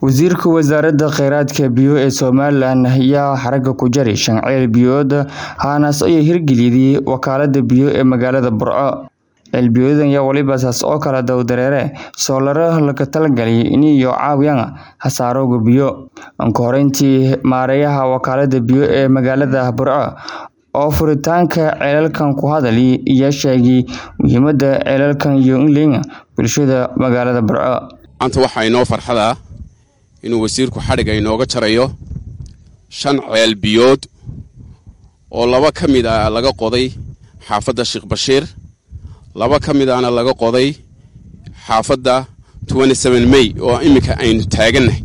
Wasiirka Wasaaradda Kheyraadka Biyo ee Somalilan ayaa xaragga ku jaray shan ceel biyood haanas oo hirgeliyay wakaalada biyo ee magaalada Burco. Ceel biyoodan ayaa waliba saas oo kala daw dareere soolaro laga talagalay inay caawiyaan hasaarowga biyo. Anka horeyntii maareeyaha wakaalada biyo ee magaalada Burco oo furitaanka ceelalkan ku hadlay ayaa sheegay muhiimadda ceelalkan iyo in leeyihiin bulshada magaalada Burco. maanta waxaa inoo farxada inuu wasiirku xadhigga inooga jarayo shan ceel biyood oo laba ka mid ah laga qoday xaafadda sheekh bashiir laba ka mid ahna laga qoday xaafadda may oo iminka aynu taagannahay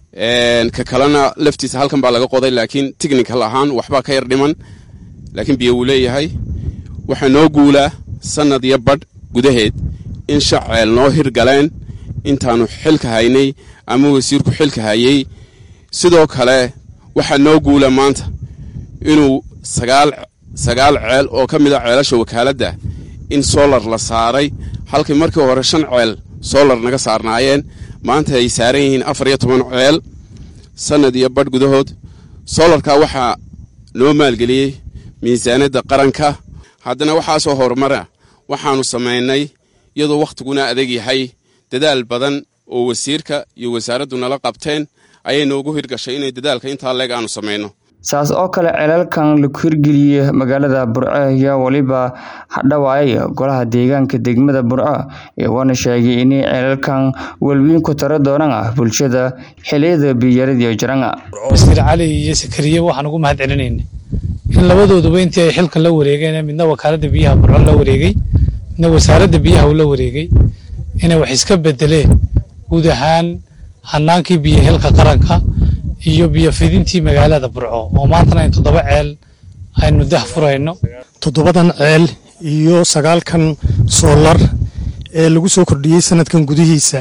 ka kalena laftiisa halkan baa laga qoday laakiin technical ahaan waxbaa ka yar dhiman laakiin biyo wuu leeyahay waxaa noo guulaa sannad iyo badh gudaheed in shan ceel noo hirgaleen intaannu xilka haynay ama wasiirku xilka hayay sidoo kale waxaa noo guula maanta inuu sagaal sagaal ceel oo ka mid a ceelasha wakaaladda in solar la saaray halkii markii hore shan ceel solar naga saarnaayeen maanta ay saaran yihiin afar iyo toban ceel sannad iyo badh gudahood solarka waxaa noo maalgeliyey miisaanadda qaranka haddana waxaasoo horumara waxaannu samaynay iyadoo wakhtiguna adag yahay dadaal badan oo wasiirka iyo wasaaraddu nala qabteen ayay noogu hirgashay inay dadaalka intaa leeg aanu samayno saas oo kale ceelalkan lagu hirgeliyey magaalada Burco ayaa waliba hadhawaayay golaha deegaanka degmada Burco iyagoona sheegay in ceelalkan walweyn ku taro doonaan bulshada xilliyada biyaradii jiranga Wasiir Cali iyo Sakariye waxaan ugu mahad celinayna in labadooduba intii ay xilkan la wareegeen midna wakaaladda biyaha Burco la wareegay midna wasaaradda biyaha uu la wareegay inay wax iska bedeleen guud ahaan hanaankii biyo helka qaranka iyo biyo fidintii magaalada Burco oo maantana in toddoba ceel aynu dah furayno toddobadan ceel iyo sagaalkan soolar ee lagu soo kordhiyey sanadkan gudihiisa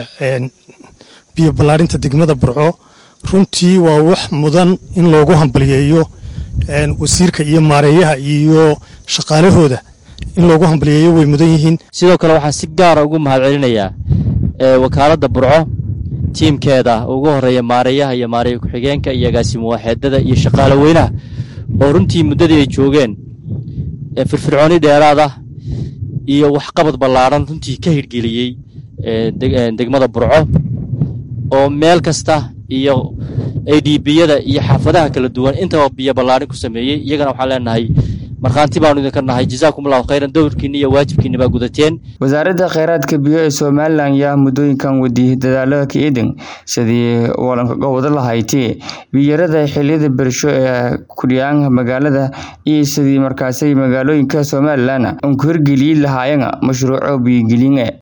biyo ballaarinta degmada Burco runtii waa wax mudan in loogu hambaliyeeyo wasiirka iyo maareeyaha iyo shaqaalahooda in loogu hambaliyeeyo way mudan yihiin sidoo kale waxaan si gaara ugu mahad celinayaa wakaaladda burco tiimkeeda ugu horeeya maareeyaha iyo maareeya ku-xigeenka iyo agaasimo waaxeedada iyo shaqaale weynaha oo runtii muddadii ay joogeen firfircooni dheeraad ah iyo waxqabad ballaadhan runtii ka hirgeliyey degmada burco oo meel kasta iyo adbiyada iyo xaafadaha kala duwan intaba biyo ballaadhin ku sameeyey iyagana waxaan leenahay markhaanti baanu idinka nahay jazaakum allahu khayran dowrkiinni iyo waajibkiinni baa gudateen wasaaradda kheyraadka biyo ee somalilan ayaa muddooyinkan wadiyey dadaalada ka eedan sidii walankaga wada lahayti biyarada xilliyada bersho ee kudhiyaan magaalada iyo sidii markaasay magaalooyinka somalilan aan ku hirgeliyey lahaayeen mashruuco biyogelin